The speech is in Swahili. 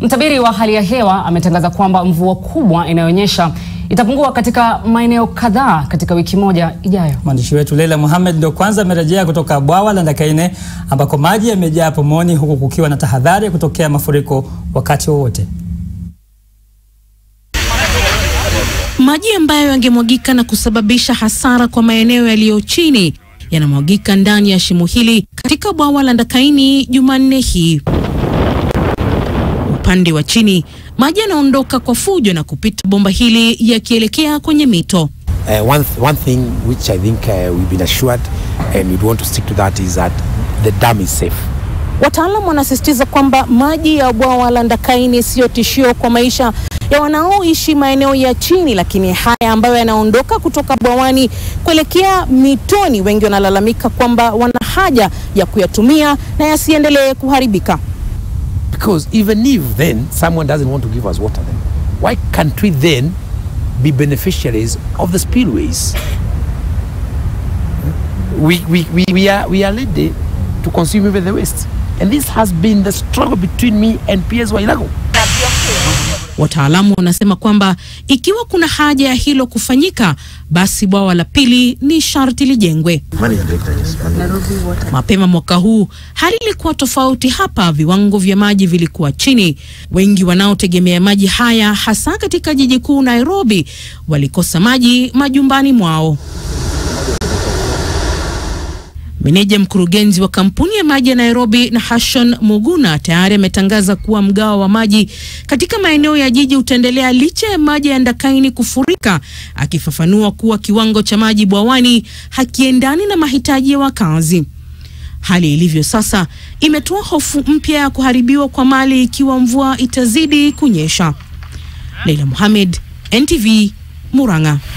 Mtabiri wa hali ya hewa ametangaza kwamba mvua kubwa inayonyesha itapungua katika maeneo kadhaa katika wiki moja ijayo. Mwandishi wetu Leila Mohamed ndio kwanza amerejea kutoka bwawa la Ndakaine ambako maji yamejaa pomoni huku kukiwa na tahadhari ya kutokea mafuriko wakati wowote. Maji ambayo yangemwagika na kusababisha hasara kwa maeneo yaliyo chini yanamwagika ndani ya shimo hili katika bwawa la Ndakaini Jumanne hii. Upande wa chini maji yanaondoka kwa fujo na kupita bomba hili yakielekea kwenye mito. Uh, one, th one thing which I think uh, we've been assured and we want to stick to that is that the dam is safe. Wataalamu wanasisitiza kwamba maji ya bwawa la Ndakaini siyo tishio kwa maisha ya wanaoishi maeneo ya chini, lakini haya ambayo yanaondoka kutoka bwawani kuelekea mitoni, wengi wanalalamika kwamba wana haja ya kuyatumia na yasiendelee kuharibika. Because even if then someone doesn't want to give us water then, why can't we then be beneficiaries of the spillways? We, we, we, we, are, we are led to consume even the waste. And this has been the struggle between me and PS Wailago. Wataalamu wanasema kwamba ikiwa kuna haja ya hilo kufanyika, basi bwawa la pili ni sharti lijengwe. Mapema mwaka huu hali ilikuwa tofauti hapa, viwango vya maji vilikuwa chini. Wengi wanaotegemea maji haya hasa katika jiji kuu Nairobi walikosa maji majumbani mwao. Meneja mkurugenzi wa kampuni ya maji ya Nairobi na Hashon Muguna tayari ametangaza kuwa mgao wa maji katika maeneo ya jiji utaendelea licha ya maji ya Ndakaini kufurika, akifafanua kuwa kiwango cha maji bwawani hakiendani na mahitaji ya wakazi. Hali ilivyo sasa imetoa hofu mpya ya kuharibiwa kwa mali ikiwa mvua itazidi kunyesha. Leila Mohamed, NTV, Murang'a.